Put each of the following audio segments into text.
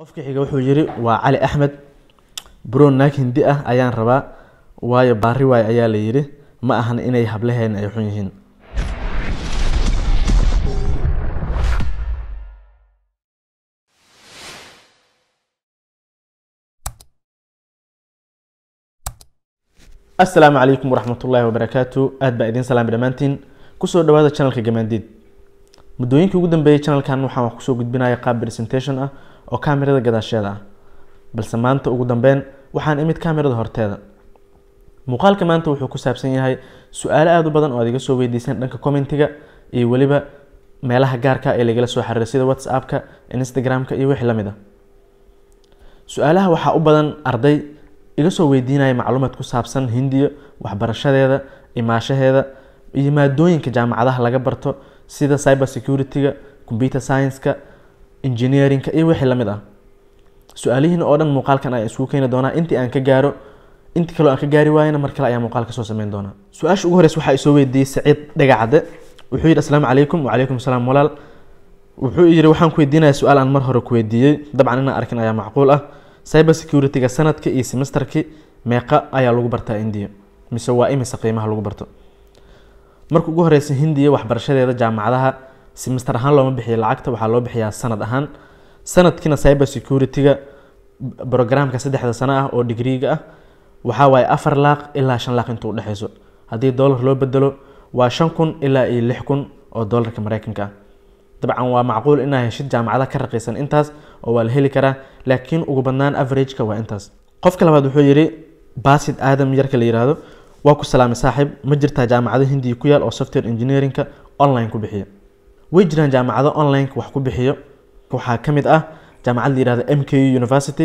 qofka xiga wuxuu yiri waa cali axmed bro naag hindi ah ayaan rabaa waayo baari waay ayaa la yidhi ma ahan inay hablaheen ay xun yihiin asalaamu calaykum waraxmatullaahi wabarakaatu aad baa idiin salaamay dhammaantiin kusoo dhawaada channelka gamaandiid muddooyinkii ugu dambeeyey channelkan waxaan wax kusoo gudbinaya qaab presentation ah oo kaamirada gadaasheeda ah balse maanta ugu dambeyn waxaan imid kaamirada horteeda muuqaalka maanta wuxuu ku saabsan yahay su-aalo aada u badan oo aad iga soo weydiiseen dhanka commentiga iyo weliba meelaha gaarka ee lagala soo xiriiray sida whatsappka instagramka iyo wixii lamid ah su-aalaha waxaa u badan arday iga soo weydiinaya macluumaad ku saabsan hindiya waxbarashadeeda imaashaheeda iyo maadooyinka jaamacadaha laga barto sida cyber security-ga computer science-ka engineering-ka iyo wixii lamid ah su-aalihiin oo dhan muuqaalkan ayaan isugu keeni doonaa intii aan ka gaaro intii kaloo aan ka gaari waayana mar kale ayaan muuqaal kasoo sameyn doonaa su-aasha ugu horeysa waxaa isoo weydiiyey saciid dhagacade wuxuu yidhi asalaamu calaykum wacalaykum salaam walaal wuxuu yidhi waxaan ku weydiinayaa su-aal aan mar hore ku weydiiyey dabcan inaan arkin ayaa macquul ah cyber security-ga sanadka iyo semesterkii meeqa ayaa lagu bartaa indiya mise waa imise qiimaha lagu barto marka ugu horeysa hindiya waxbarashadeeda jaamacadaha semester ahaan looma bixiyo lacagta waxaa loo bixiyaa sanad ahaan sanadkiina cyber security-ga programka saddexda sano ah oo digriiga ah waxaa waaye afar laaq ilaa shan laaq inta udhexeyso haddii dollar loo bedelo waa shan kun ilaa iyo lix kun oo dollarka mareykanka ah dabcan waa macquul inaa heshid jaamacada ka raqiisan intaas oo waa la heli karaa laakiin ugu badnaan averageka waa intaas qofka labaad wuxuu yidhi basid aadam yarka la yiraahdo waa ku salaamay saaxiib ma jirtaa jaamacado hindiya ku yaal oo software engineerinka online ku bixiyo way jiraan jaamacado onlineka wax ku bixiyo waxaa ka mid ah jaamacad la yirahdo m k u university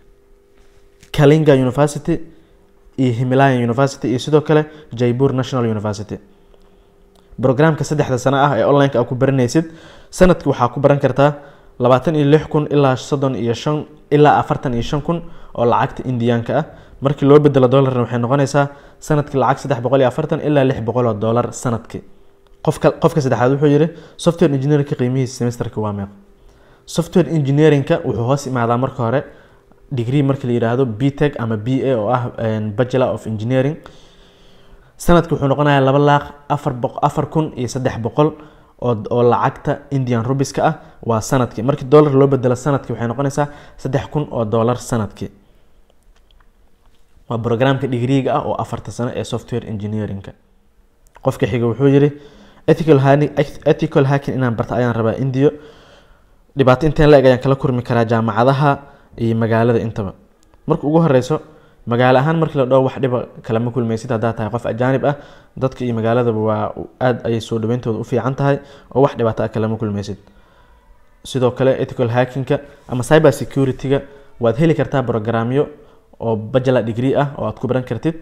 kalinga university iyo himalayan university iyo sidoo kale jaipur national university brograamka saddexda sano ah ee onlineka aa ku baranaysid sanadki waxaa ku baran kartaa labaatan iyo lix kun ilaa soddon iyo shan ilaa afartan iyo shan kun oo lacagta indiyaanka ah markii loo bedelo dollarna waxay noqonaysaa sanadkii lacag saddex boqol iyo afartan ilaa lix boqol oo dollar sanadkii qofka qofka saddexaad wuxuu yihi software engineerinka qiimihiisa semesterka waa meeq software engineerinka wuxuu hoos imaadaa marka hore degree marka la yiraahdo b tech ama b a oo ah bachelor of engineering sanadki wuxuu noqonayaa laba laaq afar boq afar kun iyo saddex boqol oo oo lacagta indian rubiska ah waa sanadkii markii dollar loo bedelo sanadkii waxay noqonaysaa saddex kun oo dollar sanadkii waa programka digriiga ah oo afarta sano ee software engineerinka qofka xiga wuxuu yihi ethical ethical hacking inaan barta ayaan rabaa indiyo dhibaato inteen la eg ayaan kala kurmi karaa jaamacadaha iyo magaalada intaba marka ugu horeyso magaalo ahaan markii la dhaho wax dhiba kalama kulmaysid haddaa tahay qof ajaanib ah dadka iyo magaaladaba waa aada ayay soo dhaweyntooda u fiican tahay oo wax dhibaato ah kalama kulmaysid sidoo kale ethical hackingka ama cyber security-ga waad heli kartaa programyo oo bachelor degree ah oo aad ku baran kartid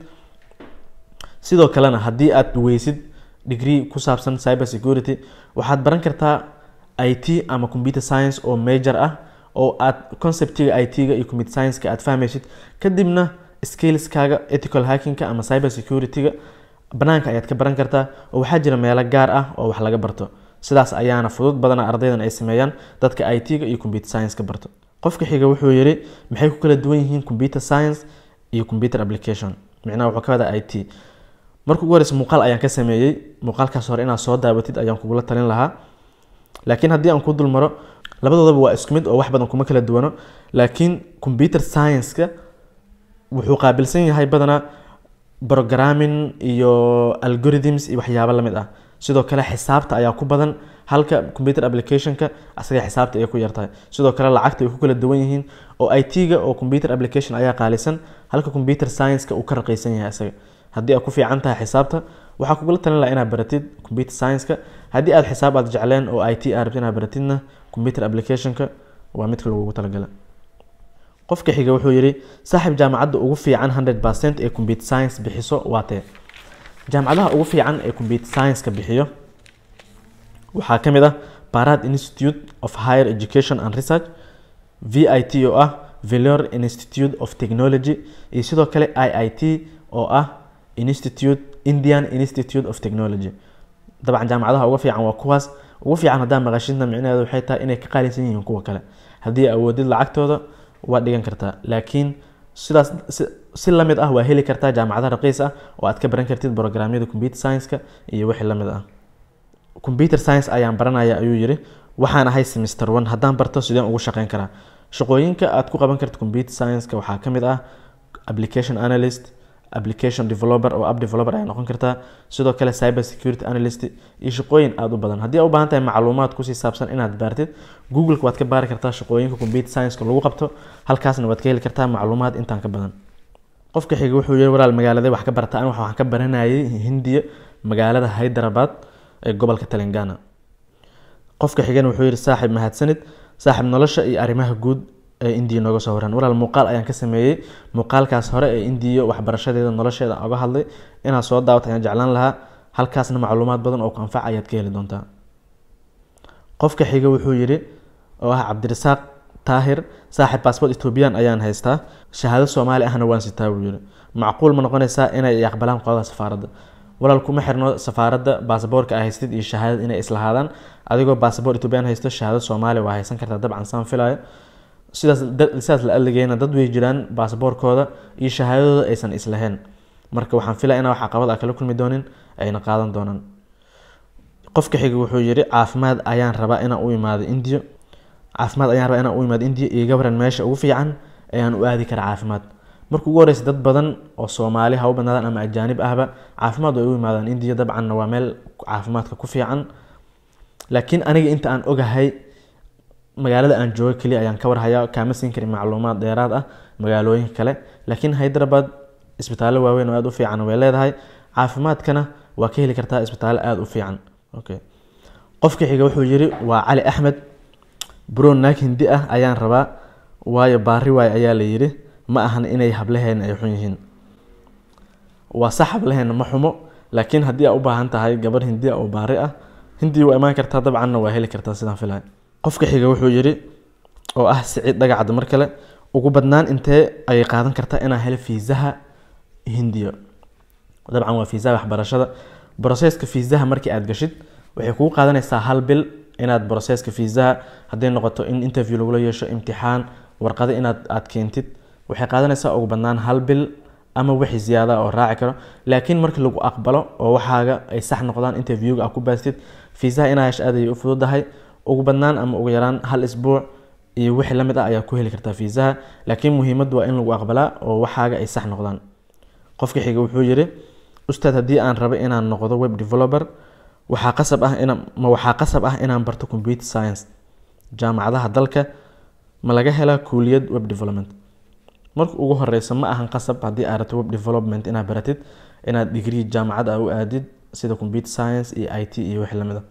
sidoo kalena haddii aad weysid degree ku saabsan cyber security waxaad baran kartaa i t ama computer science oo major ah oo aad conceptiga i t-ga iyo computer science-ka aad fahmaysid kadibna skillskaaga ethical hackingka ama cyber security-ga banaanka ayaad ka baran kartaa oo waxaa jira meelo gaar ah oo wax laga barto sidaas ayaana fudud badana ardaydan ay sameeyaan dadka i t-ga iyo computer science-ka barto qofka xiga wuxuu yidhi maxay ku kala duwan yihiin computer science iyo computer application micnaha wuxuu ka wadaa i t marka ugu horeysa muuqaal ayaan ka sameeyey muuqaalkaas hore inaad soo daabatid ayaan kugula talin lahaa laakiin haddii aan ku dul maro labadoodaba waa isku mid oo wax badan kuma kala duwano laakiin computer science-ka wuxuu qaabilsan yahay badanaa programming iyo algorithms iyo waxyaabo lamid ah sidoo kale xisaabta ayaa ku badan halka computer application-ka asaga xisaabta ay ku yartahay sidoo kale lacagta ay ku kala duwan yihiin oo i t-ga oo computer application ayaa qaalisan halka computer science-ka uu ka raqiisan yahay asaga haddii aad ku fiican tahay xisaabta waxaa kugula talin laha inaad baratid computer science-ka haddii aad xisaab aad jecleen oo i t aad rabtid inaad baratidna computer application-ka waa midka lagugu talagala qofka xiga wuxuu yidhi saaxiib jaamacadda ugu fiican hundred percent ee computer science bixiso waa tee jaamacadaha ugu fiican ee computer science-ka bixiyo waxaa ka mid ah barad institute of higher education and research v i t oo ah velor institute of technology iyo sidoo kale i i t oo ah institute indian institute of technology dabcan jaamacadaha uga fiican waa kuwaas ugu fiican haddaa maqashidna micnaheedu waxay tahay inay ka qaalisan yihiin kuwa kale haddii awoodid lacagtooda waa dhigan kartaa laakiin sidaas si lamid ah waa heli kartaa jaamacadaha raqiis ah oo aad ka baran kartid programyada computer science-ka iyo wixii lamid ah computer science ayaan baranaya ayuu yiri waxaan ahay semester one haddaan barto sideen ugu shaqeyn karaa shaqooyinka aad ku qaban karta computer science-ka waxaa ka mid ah application analyst application developer oo app developer ayaa noqon kartaa sidoo kale cyber security analyst iyo shaqooyin aada u badan haddii aa u baahan tahay macluumaad kusii saabsan inaad baartid googleka waad ka baari kartaa shaqooyinka computer science-ka lagu qabto halkaasna waad ka heli kartaa macluumaad intaan ka badan qofka xiga wuxuu yiri walaal magaalada wax ka barta an waxaan ka baranayay hindiya magaalada hyderabad ee gobolka telangana qofka xigana wuxuu yiri saaxib mahadsanid saaxib nolosha iyo arrimaha guud ee indiya nooga soo waran walaal muuqaal ayaan ka sameeyey muuqaalkaas hore ee indiya waxbarashadeeda nolosheeda oga hadlay inaad soo daawata ayaan jeclaan lahaa halkaasna macluumaad badan oo ku anfac ayaad ka heli doontaa qofka xiga wuxuu yiri oo ah cabdirasaaq taahir saaxib baasboort ethoobiyan ayaan haystaa shahaado soomaali ahna waan sitaa buu yiri macquul ma noqonaysaa inay aqbalaan qolada safaaradda walaal kuma xirno safaaradda baasaboorka a haystid iyo shahaadad inay islahaadaan adigoo baasaboor ethoobiyan haysto shahaado soomaali waa haysan kartaa dabcan saan filayo sidaas sidaas la adligeyna dad way jiraan baasaboorkooda iyo shahaadadooda aysan islahayn marka waxaan filaya inaa wax caqabad a kala kulmi doonin ayna qaadan doonaan qofka xiga wuxuu yiri caafimaad ayaan rabaa inaan u imaado indiya caafimaad ayaan rabaa inaan u imaado indiya iga waran meesha ugu fiican ayaan u aadi karaa caafimaad marka ugu horeysa dad badan oo soomaali ha u badnaadaan ama ajaanib ahba caafimaad way u imaadaan indiya dabcanna waa meel caafimaadka ku fiican laakiin aniga inta aan ogahay magaalada aan joogo keliya ayaan ka warhayaa kaama siin karin macluumaad dheeraad ah magaalooyinka kale laakiin hyderabad isbitaallo waaweyn oo aada u fiican way leedahay caafimaadkana waa ka heli kartaa isbitaallo aada u fiican okay qofka xiga wuxuu yiri waa cali axmed bro naag hindi ah ayaan rabaa waayo baari waay ayaa la yiri ma ahan inay hablaheena ay xun yihiin waa sax hablaheena ma xumo laakiin haddii aa u baahan tahay gabar hindiya oo baari ah hindi waa imaan kartaa dabcanna waa heli kartaa sidaan filaya qofka xiga wuxuu yiri oo ah siciid dhagacda mar kale ugu badnaan intee ayay qaadan kartaa inaa helo fiisaha hindiya dabcan waa fiisaha waxbarashada broseska fiisaha markii aad gashid waxay kugu qaadanaysaa hal bil inaad broseska fiisaha hadday noqoto in interview lagula yeesho imtixaan warqado inaad aad keentid waxay qaadanaysaa ugu badnaan hal bil ama wixii ziyaada oo raaci karo laakiin markii lagu aqbalo oo waxaaga ay sax noqdaan interviewga aad ku baastid fiisaha inaa hesho aad ayay u fududahay ugu badnaan ama ugu yaraan hal isbuuc iyo wixii lamid ah ayaa ku heli kartaa fiisaha laakiin muhiimaddu waa in lagu aqbalaa oo waxaaga ay sax noqdaan qofka xiga wuxuu yiri ustaad haddii aan rabo inaan noqdo web developer waxaa qasab ah ina ma waxaa qasab ah inaan barto computer science jaamacadaha dalka ma laga helaa kuuliyad web development marka ugu horeysa ma ahan qasab haddii aad rabto web development inaad baratid inaad degree jaamacad ah u aadid sida computer science iyo i t iyo wixii lamid a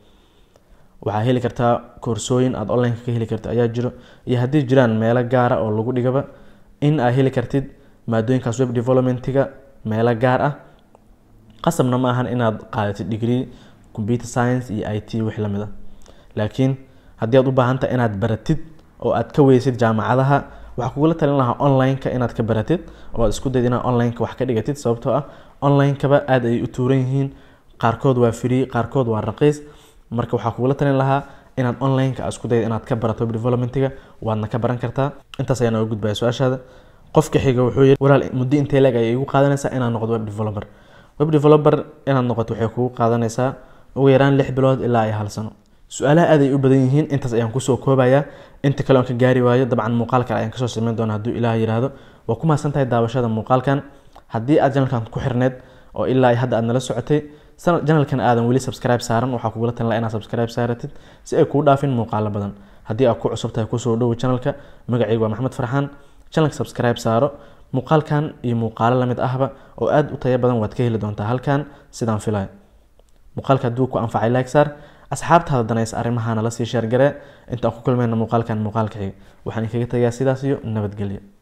waxaa heli kartaa koorsooyin aada onlineka ka heli karto ayaa jiro iyo haddii jiraan meelo gaara oo lagu dhigaba in aad heli kartid maadooyinkaas web developmentiga meelo gaar ah qasabna ma ahan inaad qaadatid degree computer science iyo i t wix lamid ah laakiin haddii aad u baahantahay inaad baratid oo aad ka weysid jaamacadaha waxaa kugula talin lahaa online-ka inaad ka baratid oo aad isku dayd inaad online-ka wax ka dhigatid sababtoo ah online-kaba aada ayay u tuuran yihiin qaarkood waa free qaarkood waa raqiis marka waxaa kugula talin lahaa inaad online-ka isku dayda inaad ka barato web developmentiga waadna ka baran kartaa intaas ayaa nooga gudbaya su-aashaada qofka xiga wuxuu yiri walaal muddo intee leeg ayay igu qaadanaysaa inaan noqdo web developer web developer inaad noqoto waxay kugu qaadanaysaa ugu yaraan lix bilood ilaa iyo hal sano su-aalaha aad ay u badan yihiin intaas ayaan kusoo koobayaa inta kale aan ka gaari waayo dabcan muuqaal kale ayaan kasoo sameyn doona hadduu ilaah yiraahdo waa ku mahadsan tahay daawashada muuqaalkan haddii aad janalkan ku xirneed oo ilaa hadda aad nala socotay janalkan aadan weli subscribe saaran waxaa kugula talin laha inaad subscribe saaratid si ay kuu dhaafin muuqaalo badan haddii aad ku cusub tahay kusoo dhowo janalka magacaygu waa maxamed farxaan janalka subscribe saaro muuqaalkan iyo muuqaalo lamid ahba oo aada u tayo badan waad ka heli doontaa halkan sidaan filayo muuqaalka hadduu ku anfacay like saar asxaabtaada danaysa arrimahana lasii sheergaree intaan ku kulmayna muuqaalkan muuqaalka xiga waxaan kaga tagayaa sidaas iyo nabadgelyo